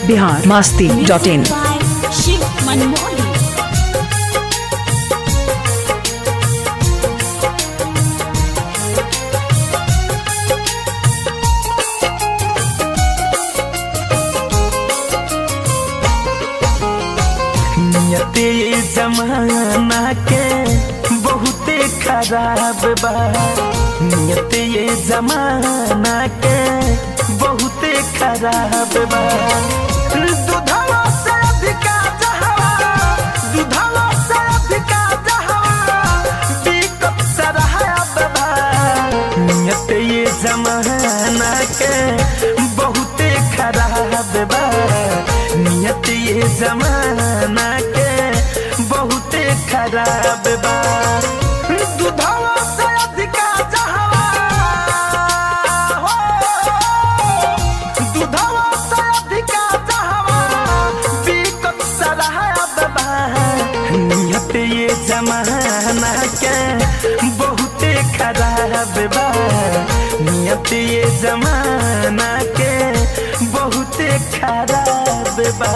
Bihar Masti dot in by Shiv Manmohan. नियते जमाना के बहुते खराब बा नियते ये जमाना के बहुते खराब बा दुधवा से अधिका जहवा दुधवा से अधिका जहवा बिकट सरहब बा नियते ये जमाना के बहुते खराब बा नियत ये जमाना के बहुते खराब बा दुधवा से अधिका जहवा हो दुधवा से अधिका जहवा बिकट सरहब बा नियत ये जमाना के बहुते खराब बा नियत ये जमाना के बहुते खराब बा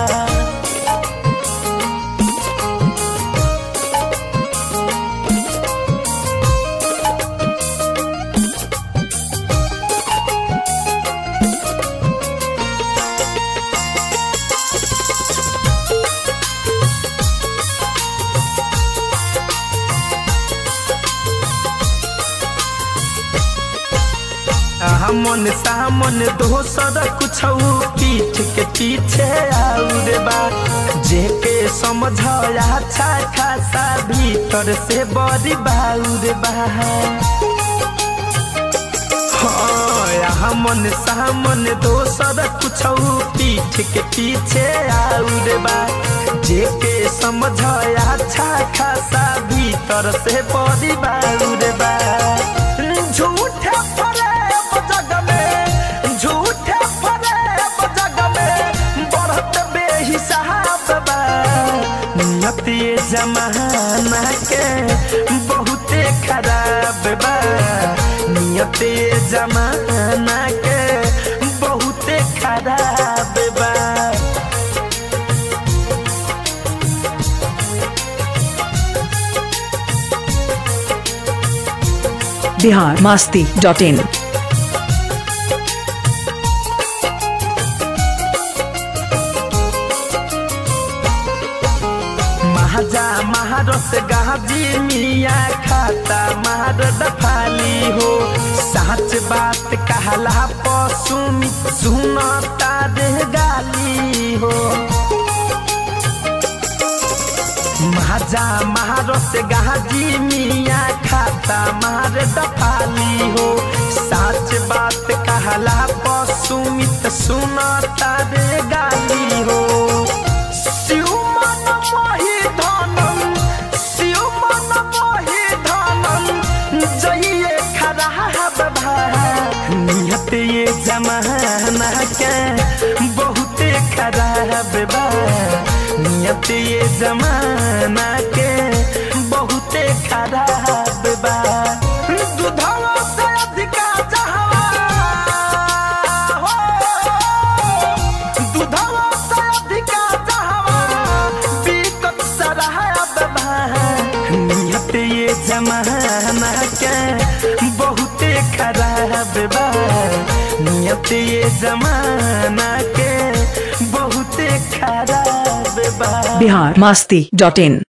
हमन सामन दोसर कुछ पीठ के पीछे आउर बा जेके समझ अच्छा खासा भीतर से बड़ी बाउर बा हाँ, हमन सामन दोसर कुछ पीठ के पीछे आउर बा जेके समझ अच्छा खासा भीतर से बड़ी बाउर बा झूठे फरेब जग में झूठे फरेब जग में बढ़त बेहिसाब बा नियत ये जमाना के बहुते खराब बा नियत ये जमाना के बहुते खराब बा बिहार मास्ती डॉट इन महाजा महारस गाजी मिया खाता महारद फाली हो सच बात कहला पशु सुनता दे गाली हो महाजा महारस गाजी मिया खाता महारद फाली हो सच बात कहला पशु सुनता दे गाली हो शिवमन मोहि धनम शिवमन मोहि धनम जइए खराब भा नियत ये जमाना के बहुते खराब बा नियत ये जमाना के बहुते खराब बा दुधवा से अधिका जहवा हो दुधवा से अधिका जहवा बिकट सरहब बा नियत ये जमाना के बहुते खराब बा नियत ये जमाना के बहुते खराब बा बिहार मास्ती डॉट इन